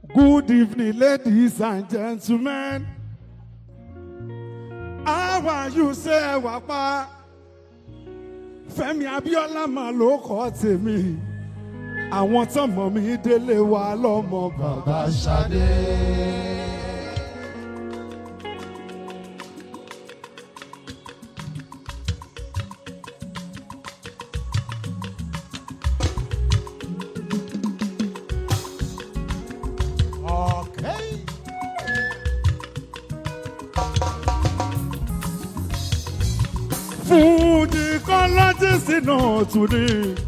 Good evening, ladies and gentlemen. How are you say ẹ wà pa? Fẹ́mi Abíọ́lá mà ló kọ́ tèmi. Àwọn tọ́mọ mi délé wa lọ́mọ bàbá Ṣadé. Okay. Fújì kọ́lọ́jìsì náà tún ní.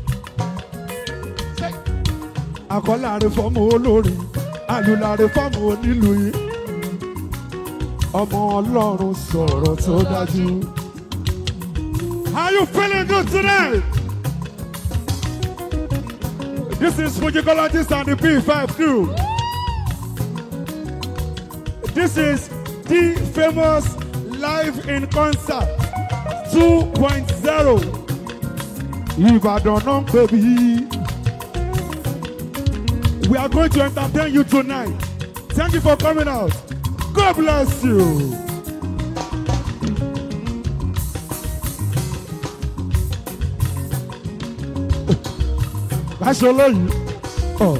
Àkọ́láre fọ́mù olórin, àlùláre fọ́mù onílù yìí. Ọmọ Ọlọ́run sọ̀rọ̀ tó dájú. Are you feeling good today? This is Fujicologist and the P5 crew. This is the famous live in concert 2.0. Ìbàdàn náà ń pè bí. We are going to entertain you tonight. Thank you for coming out. God bless you. Aṣọ lẹ́yìn. Oh.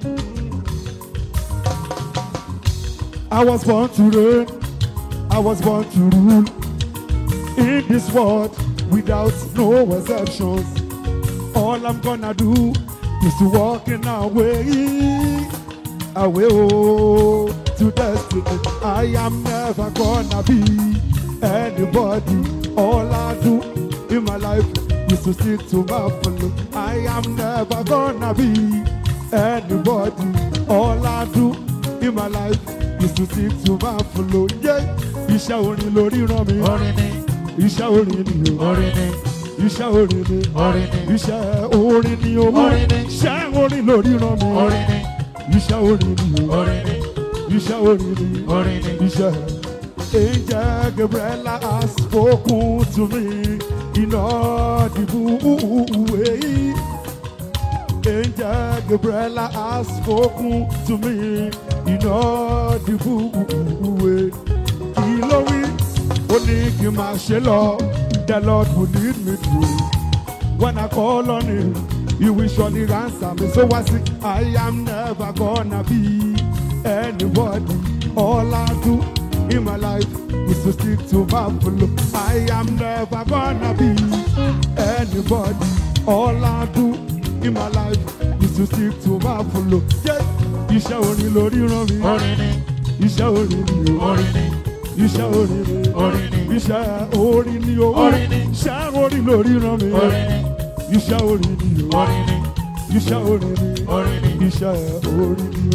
I was born to reign. I was born to rule. In this world, without no exceptions. All I'm gonna do is to walk in our way. Away oh, to destiny. I am never gonna be anybody. All I do in my life is to stick to my flow. I am never gonna be anybody. All I do in my life is to stick to my flow. Yeah. Iṣẹ́ orin lórí ràn mí. Orin ni, Iṣẹ́ orin ni o. orin ni, Iṣẹ́ orin ni. orin ni, Iṣẹ́ orin ni o. Orin ni. Iṣẹ́ orin lórí ràn mí. orin ni, Iṣẹ́ orin ni o. orin ni, Iṣẹ́ orin ni. orin ni. Iṣẹ́. Angel Gabriela has spoken to me in audible way. Angel Gabriela has spoken to me in audible way. Kí ló wí? Ó ní kí n máa ṣe lọ. The Lord will lead me through. When I call on him, he will surely answer me. So I say, I am never gonna be anybody. All I do in my life is to stick to my flow. I am never gonna be anybody. All I do in my life is to stick to my flow. Yeah. Iṣẹ́ orin lórí ràn mí. Orin ni, Iṣẹ́ orin ni o. orin ni, Iṣẹ́ orin ni. orin ni, Iṣẹ́ orin ni o. Orin ni. Iṣẹ́ orin lórí ràn mí. orin ni, Iṣẹ́ orin ni o. orin ni, Iṣẹ́ orin ni. orin ni. Iṣẹ́ orin ni.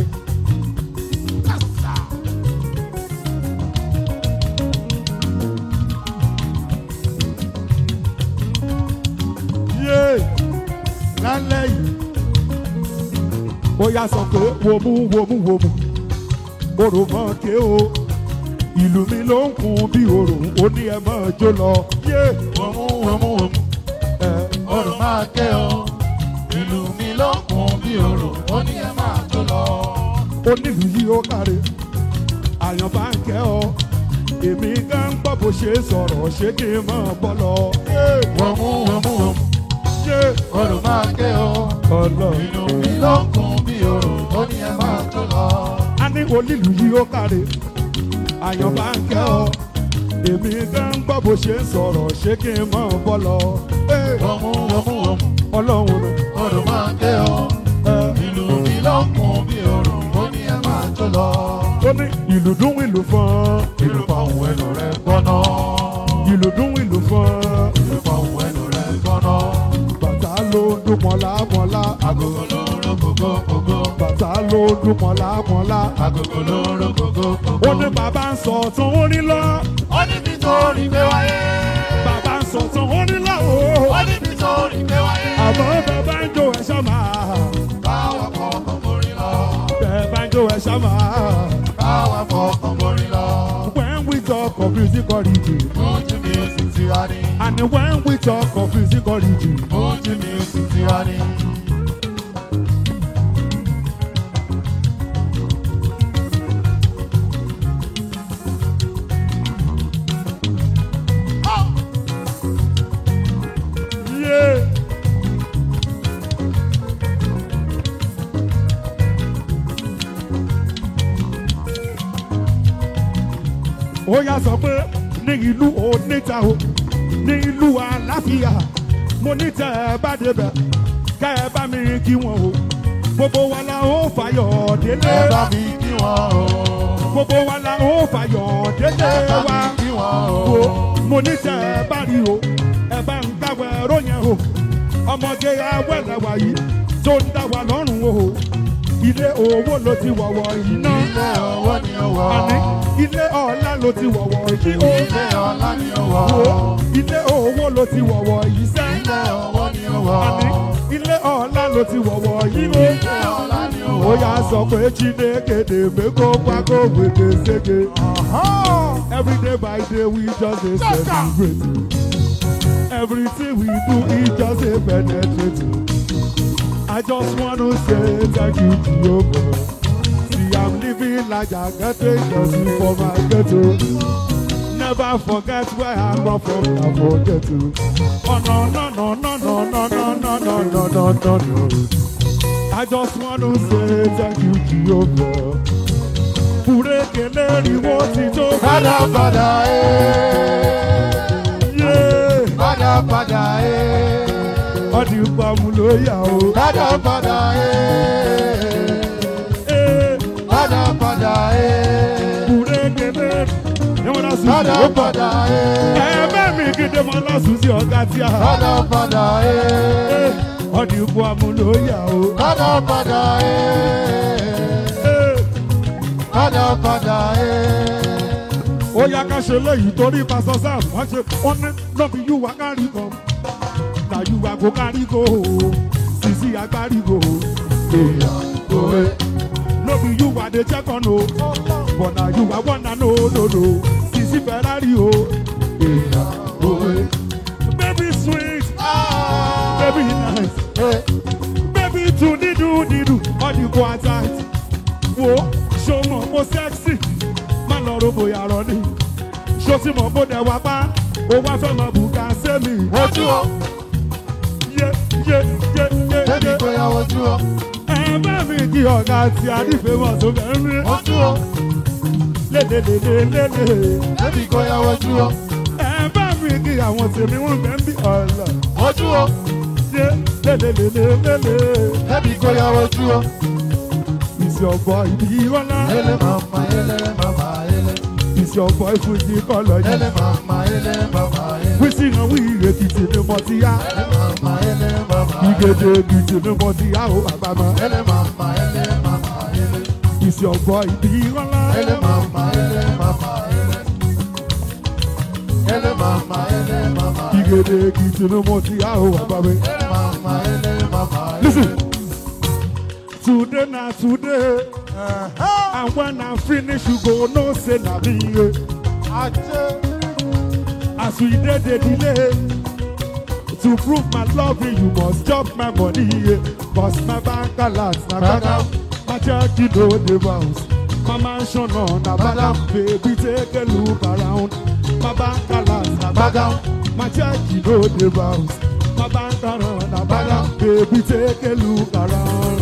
Yé lálẹ́ yìí. Ó yá sọ pé wòmú wòmú wòmú. Orò mọ̀ ké o. Ìlú mi ló ń kun bí orò. Ó ní ẹ mọ̀ jó lọ. Yé Wọ̀mú wọ̀mú wọ̀mú, ẹ orò máa ké o. Ìlú mi ló ń kún bí orò, ó ní ẹ máa jó lọ. onílù yìí ó káre àyàn bá ń kẹ́ ọ èmi gan gbọ́ bó ṣe sọ̀rọ̀ ṣé kí n mọ̀ bọ́ lọ. Wọ̀mú wọ̀mú wọ̀mú, ṣé orò máa ké o. ọlọ Ìlú mi ló ń kún bí orò, ó ní ẹ máa jó lọ. a ní onílù yìí ó káre àyàn bá ń kẹ́ ọ èmi gan gbọ́ bó ṣe sọ̀rọ̀ ṣé kí n mọ̀ bọ́ lọ. Wọ̀mú wọ̀mú wọ̀mú, ọlọ́run ló orò máa ké o. Ìlú mi ló ń kún bí orò, ó ní ẹ máa jó lọ. ó ní ìlú dún ìlú fọ́n Ìlú pa òun ẹnu rẹ̀ gbọ́ná. ìlú dún ìlú fọ́n Ìlú pa òun ẹnu rẹ̀ gbọ́ná. bàtà ló ń dún mọ́lá mọ́lá Agogo ló ń ro gogo gogo. bàtà ló ń dún mọ́lá mọ́lá. Agogo ló ń ro gogo ó gogo. ní bàbá ń sọ tún ó ní lọ Ó ní bí tó rí gbé wáyé. bàbá ń sọ tún ó ní lọ o Ó ní bí tó rí gbé wáyé. àmọ́ bàbá ń jó ẹ̀ṣọ́ máa Báwa fọkàn borí lọ. bàbá ń jó ẹ̀ṣọ́ máa Báwa fọkàn borí lọ. when we talk of music origin Mújú music ti wá ní. and when we talk of music origin Mújú music ti wá ní. ó yá sọ pé ní ìlú oníta o ní ìlú àlàáfíà mo ní tẹ ẹ bá débẹ̀ ká ẹ bá mi kí wọn o gbogbo wa la ó fàyọ̀ délé ẹ bá mi kí wọn o. gbogbo wa la ó fàyọ̀ délé ẹ bá wa mi kí wọn o o. mo ní tẹ ẹ bá rí o ẹ bá ń gbàgbọ́ ẹ̀rọ yẹn o ọmọge awẹ́rẹ́ wa yìí tó ń dá wa lọ́rùn o ilé owó ló ti wọ̀wọ̀ yìí náà ilé owó ni ó wọ̀. àní ilé ọ̀la ló ti wọ̀wọ̀ yìí o ilé ọlá ni ó wọ̀. wo ilé owó ló ti wọ̀wọ̀ yìí sẹ́ ilé owó ni ó wọ̀. àní ilé ọ̀la ló ti wọ̀wọ̀ yìí o ilé ọlá ni ó ó wọ̀. yà sọ pé chineke dèmé kó pákó wèdè sége every day by day we just dey celebrate everything we do e just dey penetrate I just wanna say thank you Jehovah see I'm living like I get a jersey for my ghetto never forget where I come from na forget to oh no no no no no no no no no no no no no. I just want to say thank you, Jehovah. Fúrékèlé riwo ti tó padà padà ee. yé. padà padà ee. Ọdí pàmò ló yà o. padà padà ee. Ee, padà padà ee. Fúrékèlé ni wọ́n lásùn sí padà ó pọ̀. padà ee. Ẹ̀ẹ́mẹ́ mi gidi mọ́ lásùn sí ọ̀gá tí a. padà padà ee. Ee, Ọdí pàmò ló yà o. padà padà ee. Ee, padà padà ee. Ó yá ká ṣe léyìí torí pásọ sáà wọ́n ṣe wọ́n ní lọ́bí yú wa kárí kan. Na yú wa kó kárí kó o. Sisi agbárí kó o. èèyàn òwe. No be you are the check on o. But now you are one and no no no. Sisi Ferrari o. èèyàn òwe. Baby sweet, baby nice, ee. baby to didu didu. All you go outside. Wo show mo mo sexy. Má lọ ro bóyá rọ ni. Ṣo ti mọ̀ bó dẹ̀ wá pa? O wá fẹ́ mọ bùkà sẹ́mi. wojú o. Yé yé yé yé débi yé. kò yá wojú o. Ẹ bá mi kí ọ̀gá tí a nífẹ̀ẹ́ mọ̀ tó bẹ̀rẹ̀ mi. wojú o. Lélelelelele. débi kò yá wojú o. ẹ bá mi kí àwọn tèmi wọn bẹ ń bí ọ̀la wojú o. ṣe lélelelelele débi kò yá wojú o. ìsì ọ̀bọ ìbí ọlá ele mama ele mama ele. ìsì ọ̀bọ ìfúnjì kọlọ yìí ele mama ele mama ele. wíṣí náà wí èkìtì ni mo ti yá ele mama ele mama ele. ìgèdè èkìtì ni mo ti yá o bàbá mọ ele mama ele mama ele. ìsì ọ̀bọ ìbí ọlá ele mama ele mama ele. ele mama ele mama ele. ìgèdè èkìtì ni mo ti yá o bàbá mi. ele mama ele mama ele. listen today na today and when i finish you go know say na me. Yeah. ajé. As we did the delay to prove my love, you must chop my money. yeah. Cause my bank alert, na badam. My check, you know the bounce. My mansion on a badam. Baby, take a look around. My bank alert, na badam. My check, you know the bounce. My bank alert, na badam. Baby, take a look around.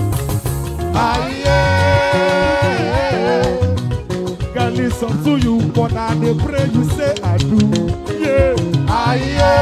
ayé. Girl, listen to you, but I dey pray you say I do. Yeah. ayé.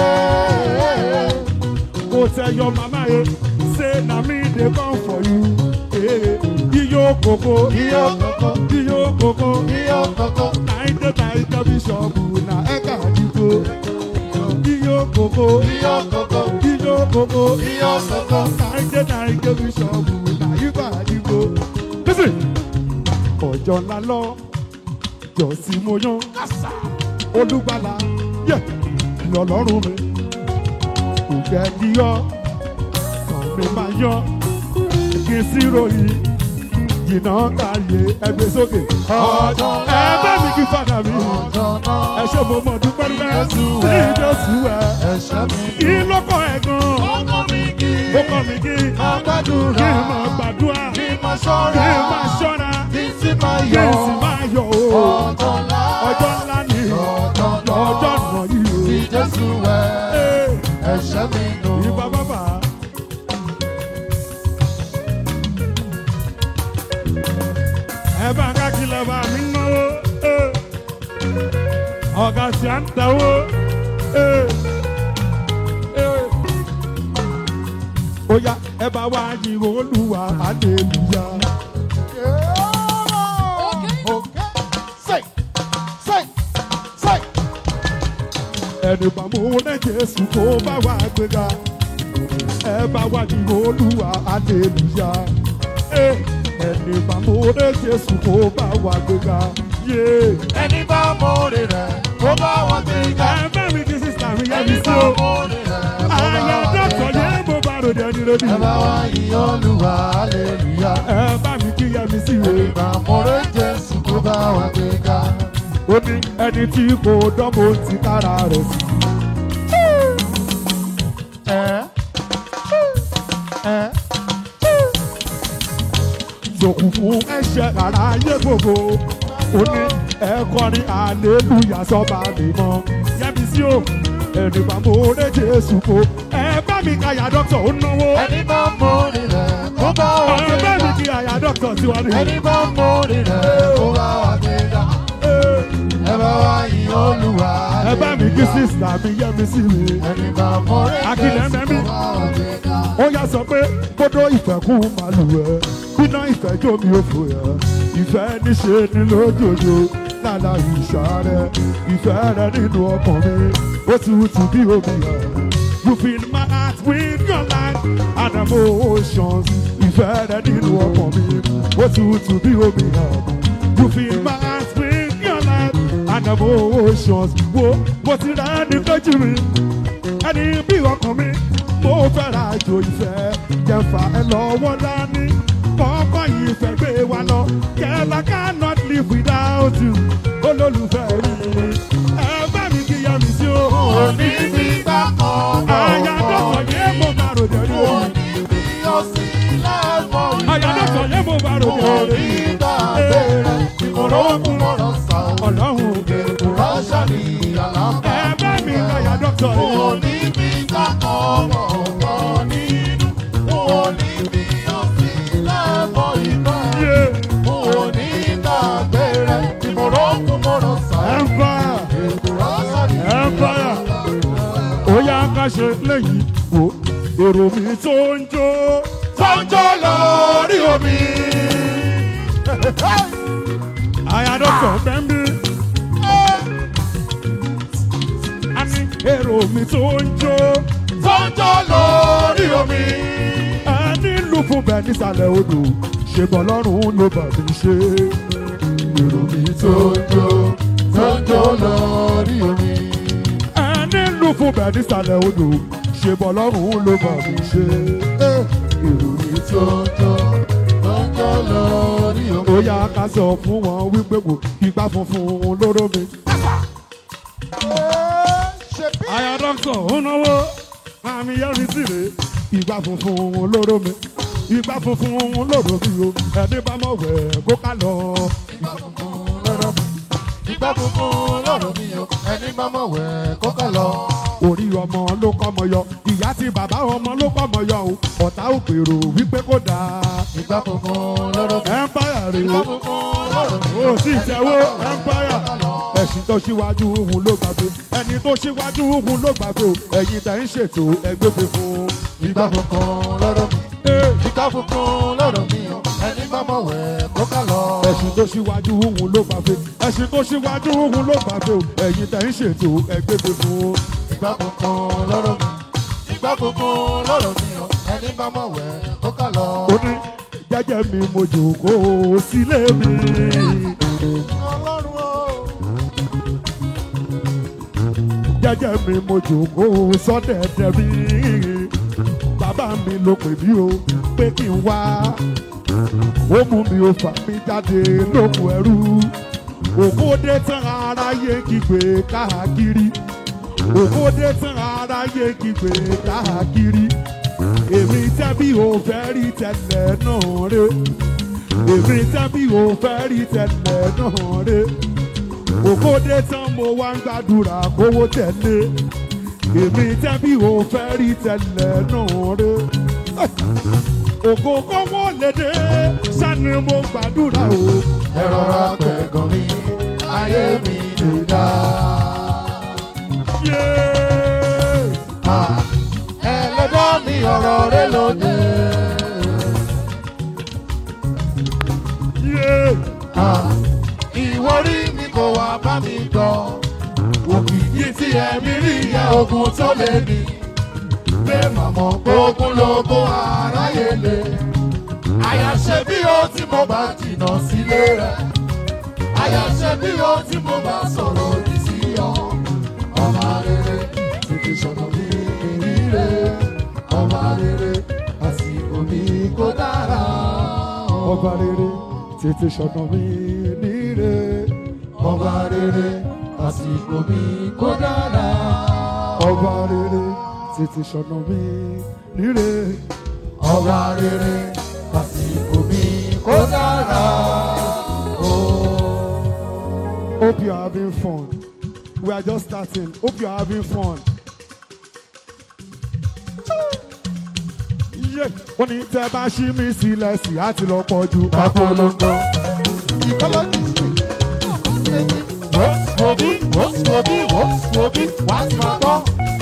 Go tell your mama, eh, say na me dey come for you. Eh, iyo koko, iyo koko. iyo koko, iyo koko. naide naide bishop na eka adigo. Iyo koko, iyo koko. iyo koko, iyo koko. naide naide bishop na iba adigo. Listen, ọjọ́ ńlá lọ, jọ sí mo yan, olúgbàlà, yẹ, lọ́lọ́run mi kò fẹ́ kí yọ kàn mi máa yọ kí n sí ròyìn jìnnà káyé ẹgbẹ́ sókè. Ọjọ́ ẹ bá mi kí fàdà mi ọjọ́ náà. ẹ ṣe mo mọ̀ dúpẹ́ dúpẹ́ Jésù sí ẹ. Jésù ẹ. ẹ̀ṣẹ̀ mi. kí ló kọ́ ẹ gan? ọkọ mi kì í. ó kọ́ mi kí máa kí gbàdúrà. n máa gbàdúrà kí n máa kí ṣọ́ra. n máa ṣọ́ra kí n sì máa kí yọ̀. n sì máa yọ̀ o. ọjọ́ ńlá. ọjọ́ ńlá ni ọjọ́ náà. ọjọ́ nà yìí o. tí Jésù wẹ̀. Ee, ẹ̀ṣẹ̀ mi nù. Ìbá bàbá. Ẹ bá ká kìlọ̀ bá mi náwó. Ee. ọ̀gá tí a ń tẹ̀wọ́. ó yá ẹ bá wá yí olúwa aleluya. Say, say, say. ẹni bá mú ní jésù kó bá wá gbéga ẹ bá wá yí olúwa aleluya. ẹni bá mú ní jésù kó bá wá gbéga. Yeah. Ẹni bá mọ̀ọ́rẹ́ rẹ̀ kó bá wọn gbé ga. ẹ bá mi kí sísá mi yẹ mi Ẹni sí bá o. mọ̀ọ́rẹ́ rẹ̀ kó bá àyà wọn gbé dọ́kọ̀ ga. yẹn mo bá ròde ẹni lódì. Ẹ bá wá yí Olúwa, hallelujah. ẹ bá mi kí yẹ mi sí o. Ẹni bá mọ̀ọ́rẹ́ Jésù kó bá wọn gbé ga. ó ní ẹni tí kò dánwò ti kára rẹ̀ sí. Ẹ ẹ sòkù fún ẹ̀ṣẹ̀ rárá ayé gbogbo. ó ní ẹ̀kọrin hallelujah sọ́ba mímọ́. yẹ́mi sí o ẹni bá mo ré jésù kó. ẹ bá mi ka àyà dọ́kítọ̀ ó náwó. ẹni bá mọ̀ọ́rẹ́ rẹ̀ kó bá wọn ẹ gbé bá mi ga. kí àyà dọ́kítọ̀ tí wọ́n ní. Ẹni bá mọ̀ọ́rẹ́ rẹ̀ kó bá wọn gbé ga. Ẹ bá wá yí Olúwa, ẹ bá mi kí hallelujah. sísá mi yẹ́mi sí mi. Ẹni bá mọ̀ọ́rẹ́ Akílẹ̀ Jésù mẹ́mí. kó bá wọn gbé ga. ó yá sọ pé kódó ìfẹ́ kú màlúwẹ̀ bíná ìfẹ́ jó mi ò fò yẹ ìfẹ́ níṣe ni lójoojú lálá ìṣá rẹ ìfẹ́ rẹ nínú ọkàn mi ó ti wùtù bí omi yẹ. You fill my heart with your light and emotions. Ìfẹ́ rẹ nínú ọkàn mi ó ti wùtù bí omi yẹ. You fill my heart with your light and emotions. Wo mo ti rà ní lójú mi ẹni bí ọkàn mi mo fẹ́ ra àjò ìfẹ́ jẹ́fà ẹ lọ́wọ́ dání kọ́kọ́ yìí fẹ́ gbé wa lọ kẹ́lá cannot live without you olólùfẹ́ mi ẹ bá mi kí ya mi sí o. Òní bí gbà kan àyà dọ́kọ̀ yé mo bá ròdẹ̀ rí o. Òní bí ọ̀sìn lẹ́mọ̀ àyà dọ́kọ̀ yé mo bá ròdẹ̀ Òní rí gbà bẹ̀rẹ̀ ìmọ̀lọ́kùn mọ̀rọ̀ sá o. ọlọ́run Rọ́ṣà ni àlàbà. ẹ bá mi kí àyà dọ́kọ̀ yé. Òní bí gbà kan mọ̀ nínú. Òní bí ọ̀sìn lẹ́mọ̀ ìgbà. yé Òní gbà bẹ̀rẹ̀ ìmọ̀lọ́kùn mọ̀rọ̀ sá o. empire Rọ́ṣà ni empire ó yá ká ṣe léyìí o èrò mi tó ń jó tó ń jó lórí omi. àyàdọ́kọ̀ bẹ́ńbí. a ní èrò mi tó ń jó tó ń jó lórí omi. ẹni lù fún bẹ́ẹ̀ nísàlẹ̀ odò ṣe bọ́ lọ́rùn ló bà mí ṣe. èrò mi tó ń jó tó ń jó lórí omi. ẹni lù fún bẹ́ẹ̀ nísàlẹ̀ odò ṣe bọ́ lọ́rùn ló bà mí ṣe. èrò mi tó ń jó Lọ́jọ́ lórí omi. ó yá ká sọ fún wọn wípé kò igbá funfun lóró mi. Ṣé bí àyà dọ́kítọ̀ ó náwó àmì yẹ́rì sí rè igbá funfun lóró mi. igbá funfun lóró mi o ẹni bá mọ̀ wẹ̀ kó ká lọ. ìgbà funfun lọ́rọ̀ mi? Ìgbà funfun lọ́rọ̀ mi o, ẹni bá mọ̀ wẹ̀ kó kà lọ. orí ọmọ ló kọ́mọ yọ ìyá tí bàbá ọmọ ló kọ́mọ yọ o ọ̀tá ò gbèrò wípé kó dáa. Ìgbà funfun lọ́rọ̀ mi. empire rè Ìgbà o funfun lọ́rọ̀ mi. ó sì tẹ́wọ́ empire ẹ̀sìn tó ṣíwájú òun ló gbàgbé ẹni tó ṣíwájú òun ló gbàgbé o ẹ̀yin tẹ̀ ń ṣètò ẹgbẹ́ funfun. Ìgbà funfun lọ́rọ̀ mi. Ee, Ìgbà funfun lọ́rọ̀ mi o, ẹni bá mọ̀ wẹ̀ kó kà lọ. ẹ̀sìn tó ṣíwájú òun ló gbàgbé ẹ̀sìn tó ṣíwájú òun ló gbàgbé o ẹ̀yin tẹ̀ ń ṣètò ẹgbẹ́ funfun. Ìgbà funfun lọ́rọ̀ mi. Ìgbà funfun lọ́rọ̀ mi o, ẹni bá mọ̀ wẹ̀ kó kà lọ. ó ní jẹ́jẹ́ mi mo jòkóo sílé mi. Ọlọ́run o. jẹ́jẹ́ mi mo jòkóo sọ́dẹ̀dẹ̀ mi. bàbá mi ló pè mí o pé kí n wá. ó mú mi ó fà mí jáde lóko ẹrú. òkúdé tán aráyé kígbe káàkiri. òkúdé tán aráyé kígbe káàkiri. èmi tẹ́bí ò fẹ́ rí tẹ́lẹ̀ náà ré. èmi tẹ́bí ò fẹ́ rí tẹ́lẹ̀ náà ré òkòdé tán mo wá ń gbàdúrà kówó tẹ̀lé èmi tẹ́bí ò fẹ́ rí tẹ́lẹ̀ náà ré ògo kówó lédè sani mo gbàdúrà o Ẹ rọra pẹ̀gàn mi, ayé mi lè dáa. ọ̀rọ̀ rẹ lóde. Yeah. Ah, Ìwọ rí mi kò wá bá mi gbọ́. Òkìkí tí ẹ̀mí rí yẹ ogun tó lé ní. Pé màmọ́ ogun lógún aráyé lé. Àyàṣe bí ó tí mo bá jìnnà sílé rẹ̀. Àyàṣe bí ó tí mo bá sọ̀rọ̀ òdì sí ọ. Ọmọ rere tètè sọ̀nà mi rírè. Ọmọ rere àsìkò mi kò dára. ọba rere tètè ṣọ̀nà mi níre. Ọba rere àsìkò mi kò dára. ọba rere tètè ṣọ̀nà mi níre. Ọba rere àsìkò mi kò dára. Hope you're having fun. We are just starting. Hope you're having fun. Yeah. Wọ́n ní tẹ́ bá ṣí mi sílẹ̀ sí àti lọ pọ̀ ju Papolongo. Ìkọ́lọ́jì Wọ́sibọ́bí wọ́sibọ́bí wọ́sibọ́bí wá sí máa gbọ́.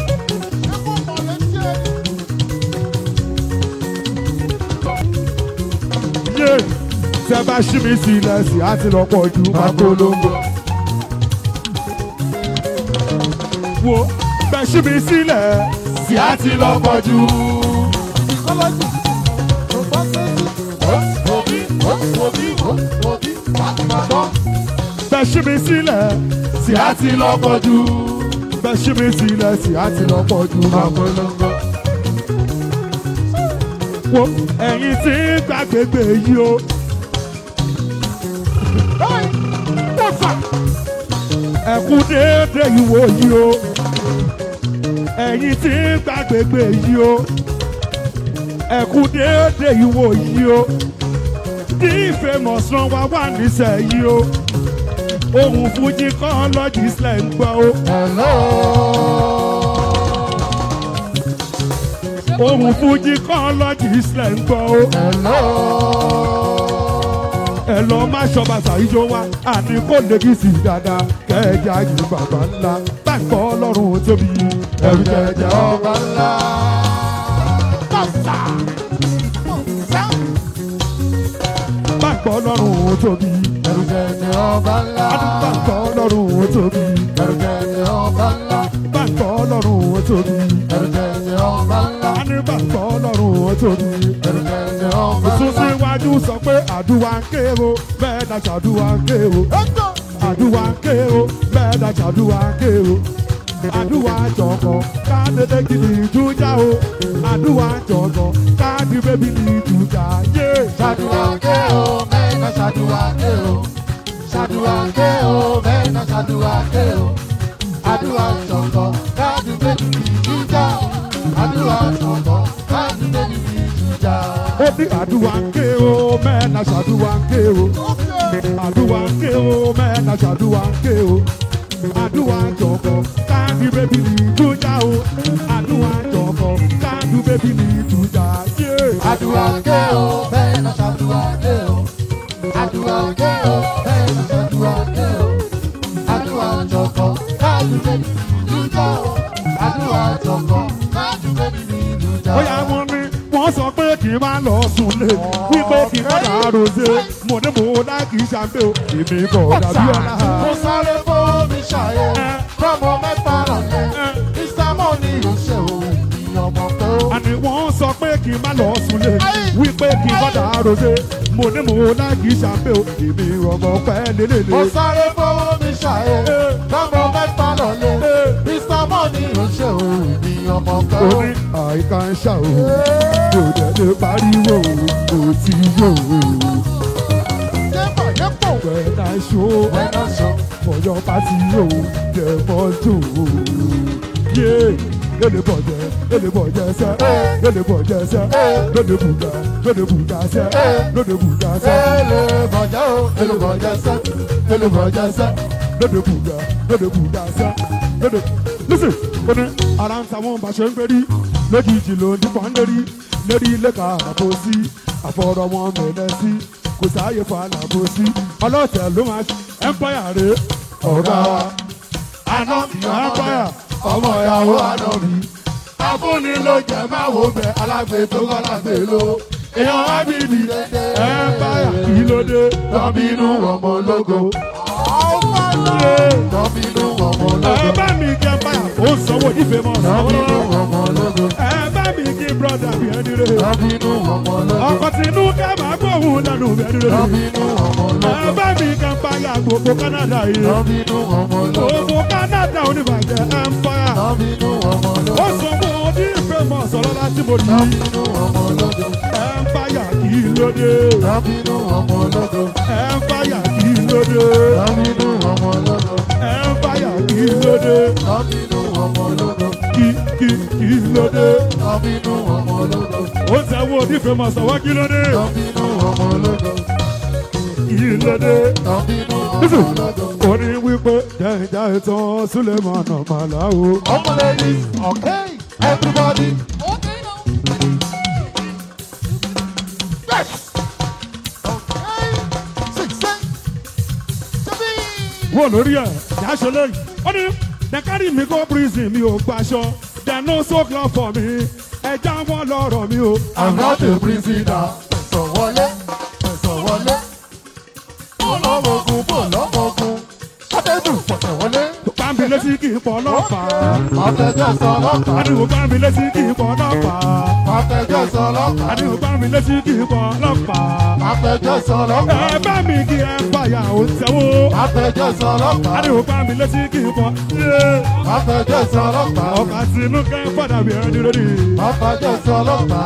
Yeah. Tẹ́ bá ṣí mi sílẹ̀ sí àti lọ pọ̀ ju Papolongo. Wo bẹ́ ṣí mi sílẹ̀ Sì á ti lọ pọ̀ jù. Ìkọ́lọ́jì wọ́sibọ́bí wọ́sibọ́bí wọ́sibọ́bí wá sí máa gbọ́. bẹ́ ṣí mi sílẹ̀ Sì á ti lọ pọ̀ jù. bẹ́ ṣí mi sílẹ̀ sí àti lọ pọ̀ ju Papolongo. Wo ẹ̀yin tí ń gbàgbégbé yìí o. ẹ̀kú déédé ìwò yìí o ẹ̀yin tí ń gbàgbégbé yìí o ẹ̀kú déédé ìwò yìí o tí famous rán wa wà nísẹ̀yìí o ohun fújì kan lọ́jì sílẹ̀ ń gbọ́ o Hello. ohun fújì kan lọ́jì sílẹ̀ ń gbọ́ o Hello. ẹ lọ má ṣọba ṣàyíjọ wa àní kò lè kí sí dáadáa kẹjà yìí bàbá ńlá báńkọ ọlọ́run tóbi ẹ̀rù jẹjẹ ọba. ọba ńlá. Kọ́sà. báńkọ ọlọ́run tóbi Ẹrù jẹjẹ ọba ńlá. báńkọ ọlọ́run tóbi Ẹrù jẹjẹ ọba ńlá. báńkọ ọlọ́run tóbi Ẹrù jẹjẹ ọba ńlá. àní báńkọ ọlọ́run tóbi. Ẹrù jẹjẹ ọba Sún ńlá. síwájú sọ pé àdúrà ń ké o bẹ́ẹ̀ náà ṣàdúrà ń ké o àdúrà ń ké o bẹ́ẹ̀ náà ṣàdúrà ń ké o àdúrà jọ̀kọ̀ káàdédé gidi ìjújà o àdúrà jọ̀kọ̀ káàdì bébí ní ìjújà yé. Ṣàdúrà ké o, mẹ́ta ṣàdúrà ké o. Ṣàdúrà ké o, mẹ́ta ṣàdúrà ké o. Àdúrà ṣọ̀kọ̀, káàdì bébí ní ìjújà. Àdúrà ṣọ̀kọ̀, káàdì bébí ní ìjújà. ó ní àdúrà ń ké o bẹ́ẹ̀ náà ṣàdúrà ń ké o àdúrà ń ké o bẹ́ẹ̀ náà ṣàdúrà ń ké o àdúrà jọ̀kọ̀ káàdì bébí ní ìjújà o àdúrà jọ̀kọ̀ káàdì bébí ní ìjújà yé. Àdúrà ké o, mẹ́ta ṣàdúrà ké o. Àdúrà ké o, mẹ́ta ṣàdúrà ké o. Àdúrà ṣọ̀kọ̀, káàdì bébí ní ìjújà. Àdúrà ṣọ̀kọ̀, káàdì bébí ní ìjújà. bóyá wọn ní wọn sọ pé kì í máa lọ sùn lé wípé kì í padà rosé mo ní mo dá kì í ṣàǹpé o èmi kò dàbí ọ̀la. Mo sáré fómi ṣàyẹ̀, fọ́mọ mẹ́ta rọ̀lẹ́. Ìsámọ̀ ni yóò ṣe òun ìyọmọ tó. àní wọn sọ pé kì í máa lọ sùn lé wípé kì í padà rosé mo ní mo dá kì í ṣàǹpé o èmi rọmọ pẹ́ Mo lélẹ́lẹ́. sáré fómi ṣàyẹ̀, fọ́mọ mẹ́ta rọ̀lẹ́. Ìsámọ̀ ni yóò ṣe òun ìyọmọ tó. ó ní àìká ń ṣá o kò dẹ̀ lè pariwo kò tí yó o. Yẹ́pọ̀ yẹ́pọ̀. When I show Wẹ́nà sọ. for your party o dem must do o. Yeah. Lele bọ̀jẹ̀, lele bọ̀jẹ̀ sẹ́, lele bọ̀jẹ̀ sẹ́, lele bùgà, lele bùgà sẹ́, lele bùgà sẹ́, Èlé bọ̀jẹ́ o, èlé bọ̀jẹ́ sẹ́, èlé bọ̀jẹ́ sẹ́. lele bùgà, lele bùgà sẹ́, lele. Listen, ó ní ara ń ta wọn bá ṣe ń gbérí, lójijì ló ń dípọ̀ ń lérí, lérí lẹ́ka àbò sí, àfọ̀rọ̀ wọn mẹ́lẹ́ sí, kò sáàyè fún àlàbò sí, ọlọ́tẹ̀ ló máa ṣe empire rè ọ̀gá wa. Àná mi Empire. ọmọ ìyàwó àná mi. afúnni ló jẹ máa wò bẹ alágbè tó kọ́ lágbè ló èèyàn wá bí ibi dédé. Empire kí ló dé? Tọ́bínú ọmọ ológo. Tọ́bínú ọmọ Ẹ ológo. bá mi kí Empire ó sanwó ní famous. Tọ́bínú ọmọ ológo. Ẹ bá mi kí brother bí ẹni rẹ̀. Tọ́bínú ọmọ ológo. Ọkọ̀ tinú ká máa gbóhùn lẹ́nu bí ẹni rẹ̀. Tọ́bínú ọmọ Ẹ ológo. bá mi kí Empire gbogbo Canada yìí. Tọ́bínú ọmọ ológo. Gbogbo Canada oníbàjẹ́ Empire. Tọ́bínú ọmọ Ó ológo. sanwó ní famous ọlọ́lá tí mo ní. Tọ́bínú ọmọ ológo. Empire kí ló dé? Tọ́bínú ọmọ ológo. Empire kí ló dé? Tọ́bínú ọmọ ológo. Empire kí ló dé? Tọ́bínú ọmọ ológo. Kí kí kí ló dé? Tọ́bínú ọmọ ológo. Ó sanwó ní famous ọwọ́ kí ló dé? Tọ́bínú ọmọ ológo. Kí ló dé? Tọ́bínú ọmọ Listen, ológo. ó ní wípé jẹ́jà ìtàn Suleiman Màláwo. Ọmọ ladies, okay, everybody. Yes. Okay. Six, six, seven. Wọ́n lórí ẹ̀ yáṣọ lẹ́yìn. Ó ní Dẹ́kárì mi kó prison mi ò gbaṣọ. There no so club for me. Ẹja wọn lọ́rọ̀ mi o. I'm not a prisoner. Ẹ̀sọ̀ wọlé, ẹ̀sọ̀ wọlé. Bó lọ́mọ̀gùn, bó lọ́mọ̀gùn. Pátẹ́dù pọ̀tẹ̀ wọlé. Bámi létí kì í pọ̀ ọlọ́pàá. Pátẹ́jọ́ sọ ọlọ́pàá. Adìwò bámi létí kì í pọ̀ ọlọ́pàá. Pátẹ́jọ́ sọ ọlọ́pàá. Adìwò bámi létí kì í pọ̀ ọlọ́pàá. Pátẹ́jọ́ sọ ọlọ́pàá. Ẹ bá mi kí ẹ fàyà ó tẹ́wó. Pátẹ́jọ́ sọ ọlọ́pàá. Adìwò bámi létí kì í pọ̀. Pátẹ́jọ́ sọ ọlọ́pàá. Ọkà sínú kẹ́ padà bí ẹni lórí. Pátẹ́jọ́ sọ ọlọ́pàá.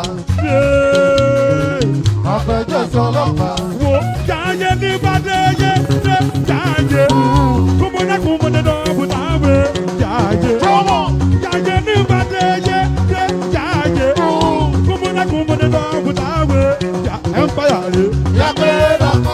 Pátẹ́jọ́ sọ ọlọ́pàá. Wo jáde ní bàdé yé dé jáde. Kúmọ̀dé kúmọ̀dé dọ̀ bùtàwé jáde. Jáde ní bàdé yé dé jáde. Kúmọ̀dé kúmọ̀dé dọ̀ bùtàwé já Empire rè. Yàgbé dàkọ́.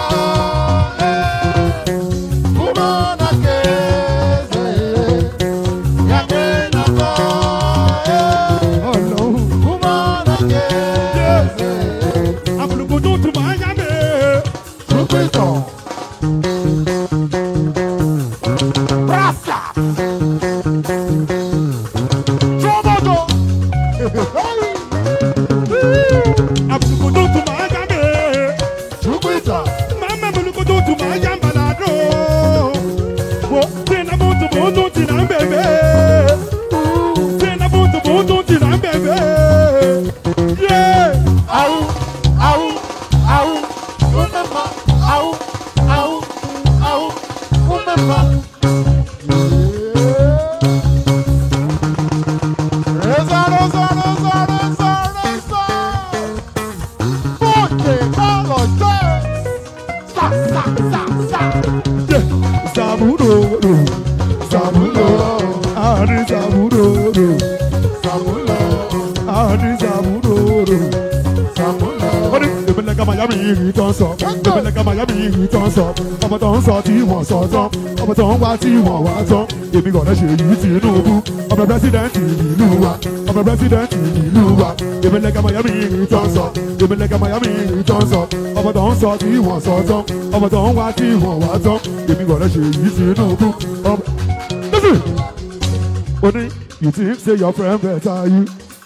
Kúmọ̀nà kéèzè. Yàgbé dàkọ́. Ọlọ́run. Kúmọ̀nà kéèzè. Àbùlùkùtù tún máa yá mi. Júpítọ̀. Rásà. Trọ́mọ́dọ̀. Àbùlùkùtù tún máa yá mi. Júpítọ̀. Mama àbùlùkùtù tún máa yá mbalado. Wo tẹ̀nà bùtù bùtù tì náà bẹ̀bẹ̀. Tẹ̀nà bùtù bùtù tì náà bẹ̀bẹ̀. Yeah. Awu, awu, awu, umema, awu, awu, awu, umema. Reza, reza, reza, reza, reza. Bóde kálọ̀ jẹ́. Sa, sa, sa, sa. Zaburo, Sàmúlò, Adi Zaburo, sàmúlò, Adi Zaburo. sàmúlò. Wọ́n ní ìpínlẹ̀ ká Miami yìí tó ń sọ. Ìpínlẹ̀ ká Miami yìí tó ń sọ. Ọmọ tó ń sọ tí wọ́n sọ tán. Ọmọ tó ń wá tí wọ́n wá tán. Èmi kò lẹ́sẹ̀ yìí Tinubu. Ọmọ pírẹsidẹ́ǹtì ìlú wa. Ọmọ pírẹsidẹ́ǹtì ìlú wa. Ìpínlẹ̀ ká Miami yìí tó ń sọ. Ìpínlẹ̀ ká Miami yìí tó ń sọ. Ọmọ tó ń sọ tí wọ́n sọ tán. Ọmọ tó ń wá tí wọ́n wá tán. Èmi kò lẹ́sẹ̀ yìí Tinubu. Ọmọ Listen. Ó ní you think say your friend better you.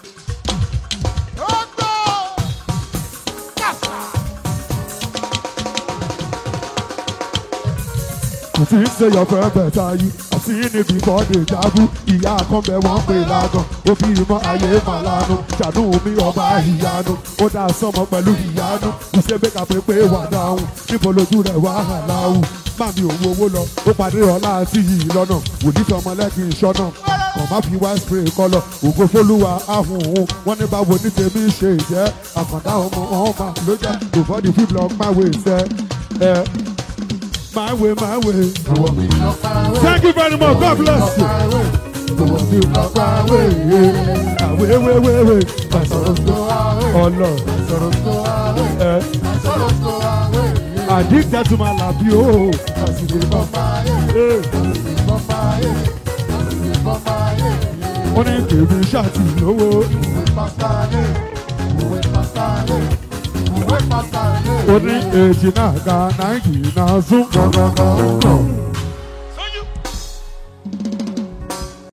You think say your friend better you. I've seen it before they jagu. Ìyá kan bẹ wọ́n pè lágàn. Ó bí ìmọ̀ ayé màlánu. Ṣàánú mi ọba ìyanu. Ó dá sọmọ pẹ̀lú ìyanu. Ìṣe bẹ́ka pé pé wà dáhùn. Níbo lójú rẹ̀ wá hàn láwù? Màmí òun owó lọ. Ó pàdé ọlá àti yìí lọ́nà. Wòlíì sọmọ lẹ́kìn ìṣọ́nà. Kàn má fi wá spray kọlọ̀. Ògo fólúwa ahùn òun. Wọ́n ní báwo ní tèmi ṣe ìjẹ́. Àkàndá ọmọ ọmọ ló jẹ́. Before the people of my way sẹ́. Ẹ my way, my way. Àwọn mi lọ fáwé. Thank you very much. God bless you. Àwọn mi lọ fáwé. Wait, wait, wait, wait. Sọ̀rọ̀ tó wáwé. Oh Lord. Sọ̀rọ̀ tó wáwé. Eh, Sọ̀rọ̀ tó wáwé. addicted to my lap, yo. Àsìlè bọ́ fáyé. Eh, Àsìlè bọ́ fáyé. Àsìlè bọ́ fáyé. wọ́n ní kèmí ṣáàtì lówó. Òwe pásítálé. Òwe pásítálé. Òwe pásítálé. Ó ní èjì náà ga náírà náà sún. Gọ̀gọ̀gọ̀ ń gọ̀.